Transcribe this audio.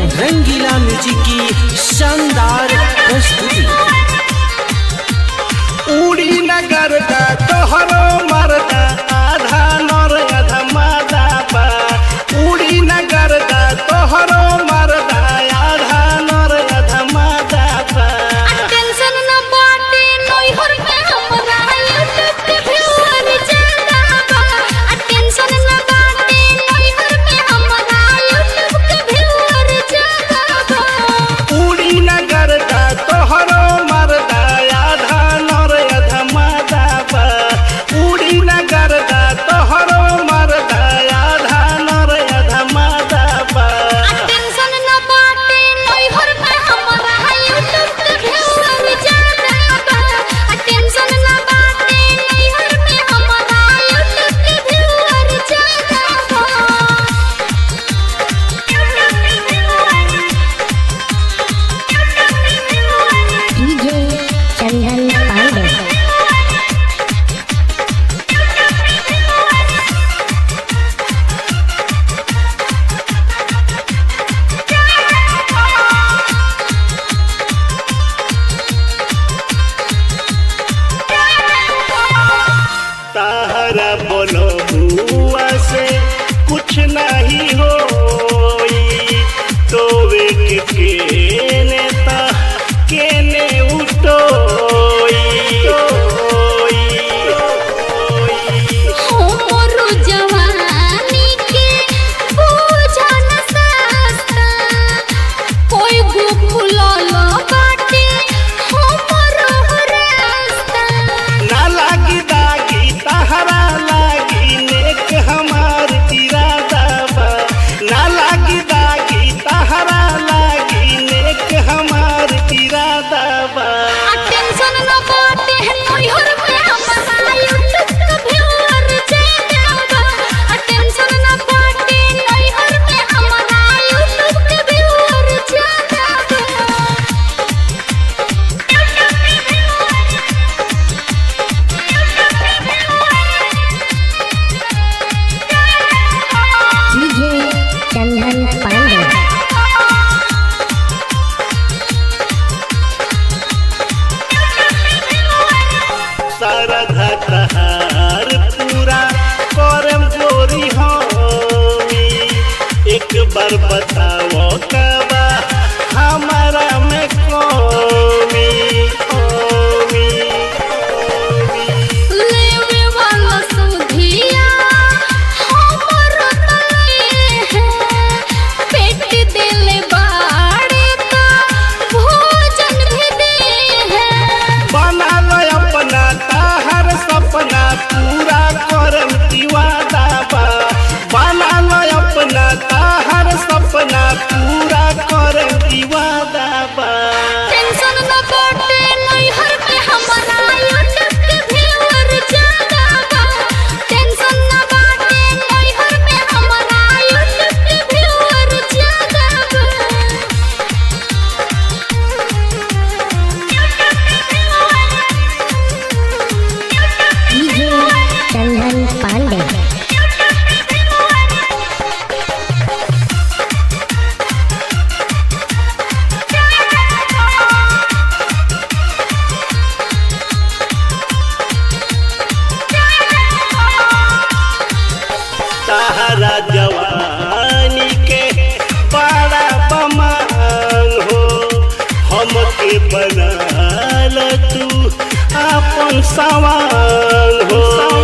रंगीला music की शानदार प्रस्तुति उड़ी नगर का तोहरो मरदा आधा नर आधा मादा बा उड़ी नगर का तोहरो मरदा आधा नर आधा मादा बा टेंशन न बाटे नोहर में हमरा यूट्यूब के व्यूअर ज्यादा बा टेंशन न बाटे नोहर में हमरा यूट्यूब के व्यूअर ज्यादा बा उड़ी नगर का तोहरो मरदा आधा नर आधा मादा बा उड़ी नगर का तोहरो मरदा आधा नर आधा मादा बा टेंशन न बाटे नोहर में हमरा यूट्यूब के व्यूअर ज्यादा बा टेंशन न बाटे नोहर में हमरा यूट्यूब के व्यूअर ज्यादा बा डीजे चंदन पांडे ताहरा बोलो हुआ से कुछ नहीं होई तो वे के केने ता केने उठोई ओई, ओई। हमरो जवानी के बोझा न सस्ता कोई गो फुलल बाटे हमरो रास्ता ना लागी दागी ताहरा लागी नेक हमार इरादा बा ना लागी दागी ताहरा लागी नेक हमार इरादा बा आ टेंशन न बाटे नोहर में हमरा यूट्यूब के व्यूअर ज्यादा बा आ टेंशन न बाटे नोहर में हमरा यूट्यूब के व्यूअर ज्यादा बा डीजे चंदन पांडे शारदा तहार पूरा करम गोरी होमी एक बार बताओ कबा हमारा में कमी कमी कमी लेवे वाला सुधिया हमर तले है पेट दिल बाड़े का भोजन भी दे है बना लो अपना ताहर सपना पूरा करम दीवादा बा बना लो अपना ताहर सपना पूरा करम दीवादा बा टेंशन न बाटे नैहर में हमरा यूट्यूब के व्यूअर ज्यादा बा टेंशन न बाटे नैहर में हमरा यूट्यूब के व्यूअर ज्यादा बा डीजे चंदन पांडे ताहरा जवानी के बड़ा बमांग हो हमके बनाल तू अपन सवाल हो